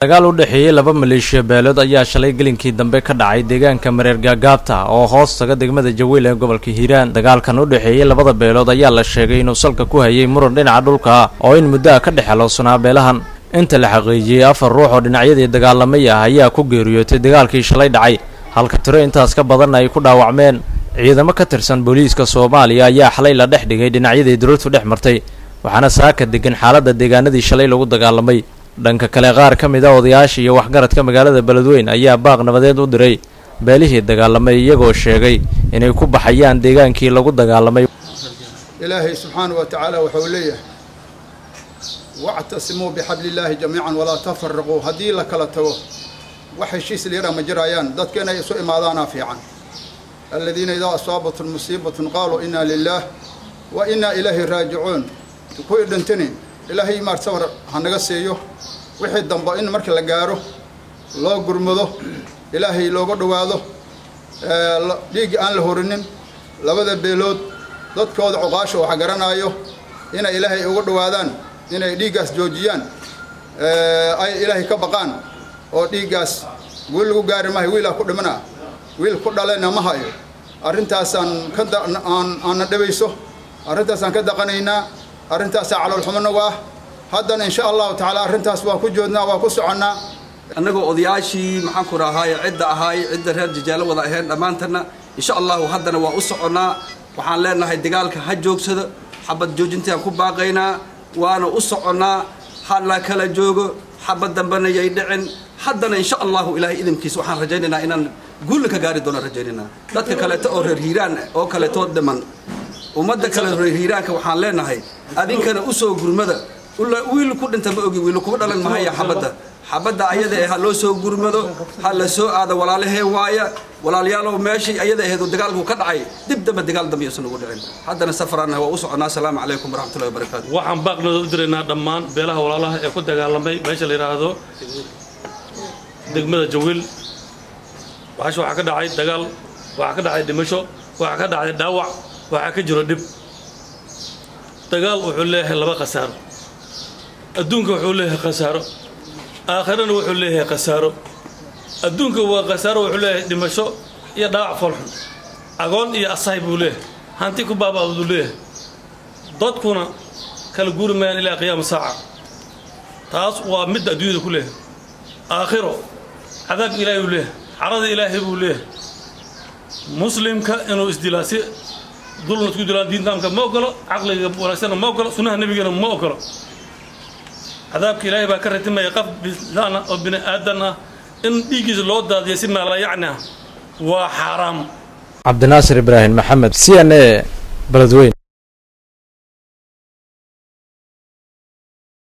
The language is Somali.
dagaal u dhexeeyey laba maleeshiya beelood ayaa shalay gelinkii dambe ka dhacay deegaanka mareer gaagaabta oo hoos taga degmada jawiil ee gobolka hiiraan dagaalkan u dhexeeyey labada beelood ayaa la sheegay inuu salka ku hayay muran dhinaca dhulka ah oo in muddo ah ka dhex helowsanaa beelahan inta la xaqiijiyey afar ruux oo dhinacyadii dagaalamay ah ayaa ku geeriyootay dagaalkii shalay dhacay halka tiro intaas ka badanna ay ku dhaawacmeen ciidamo ka tirsan booliiska soomaaliya ayaa xalay la dhex dhigay dhinacyadii duruurtu dhex martay waxaana saaka degan xaaladda deegaanadii shalay lagu dagaalamay dhanka kale qaar ka mid a odayaasha iyo waxgaradka magaalada beledweyn ayaa baaq nabadeed u diray beelihii dagaalamay iyagoo sheegay inay ku baxayaan deegaankii lagu dagaalamay ilaahay subxaana wa tacaala wuxuu leeyahay wactasimuu bixabli illaahi jamiican walaa tafaraquu haddii la kala tago wax heshiis liira ma jirayaan dadka inay isu imaadaanaa fiican aladiina idaa asaabatum musiibatun qaaluu inaa lilaah wa inaa ilaahi raajicuun kuwii dhintini ilaahay maar sabar ha naga siiyo wixii dambe in marka la gaaro loo gurmado ilaahay looga dhowaado dhiiggi aan la horinin labada beelood dadkooda cuqaasha waxa garanaayo inay ilaahay uga dhowaadaan inay dhiiggaas joojiyaan ay ilaahay ka baqaan oo dhiiggaas wiil lagu gaari maayo wiilaa ku dhimana wiil ku dhalena ma hayo arrintaasaan ka aanna dhibayso arrintaasaan ka daqanaynaa arrintaasaa caloolxumanagu ah haddana insha allahu tacaala arrintaas waa ku joodnaa waa ku soconnaa annagoo odayaashii maxaan ku rahaaye cidda ahaay cidda reer jajaalo wada aheen dhammaantanna insha allahu haddana waa u soconnaa waxaan leenahay dagaalka ha joogsado xabad joojintaan ku baaqaynaa waana u soconnaa ha la kala joogo xabad dambena yay dhicin haddana insha allahu ilaahay idinkiisa waxaan rajaynaynaa inaan guulla ka gaari doono rajaynaynaa dadka kaleeto oo reer hiiraan oo kaleetoo dhiman ummadda kale reer hiiraanka waxaan leenahay adinkana u soo gurmada wiil ku dhinta ma ogi wiil kuba dhalan mahaya xabadda xabadda ayada ee ha loo soo gurmado ha la soo aado walaalaheen waaya walaalayaalow meeshii ayada aheed dagaalku ka dhacay dib dambe dagaal dambe yuusan ugu dhicin haddana safarana waa u soconnaa asalaamu calaykum waraxmatullahi wabarakaatu waxaan baaqnooda u diraynaa dhammaan beelaha walaalaha ee ku dagaalamay meesha la yidhaahdo degmada jawiil waxash waxaa ka dhacay dagaal waxaa ka dhacay dhimasho waxaa ka dhacay dhaawac waxaa ka jiro dhib dagaal wuxuu leeyahay laba khasaaro adduunka wuxuu leeyahay khasaaro aakhirana wuxuu leeyahay khasaaro adduunka waa khasaaro wuxuu leeyahay dhimasho iyo dhaawac foolxun agoon iyo asahay buu leeyahay hanti ku baaba'da buu leeyahay dadkuna kala guuri mayaan ilaa qiyaama saaca taas waa midda adduunyada ku leeyahay aakhiro cadaabka ilaahay buu leeyahay carada ilaahay buu leeyahay muslimka inuu isdilaasi dulna isku dilaan diintaamka ma ogolo caqliga wanaagsanna ma ogolo sunnaha nebigana ma ogolo cadaabka ilaahay baa ka ratimaya qaf bisaan oo bini aadan ah in dhiiggiisa loo daadiyo si maalayacni ah waa xaaraam cabdinaasir ibraahim maxamed c n a beledweyn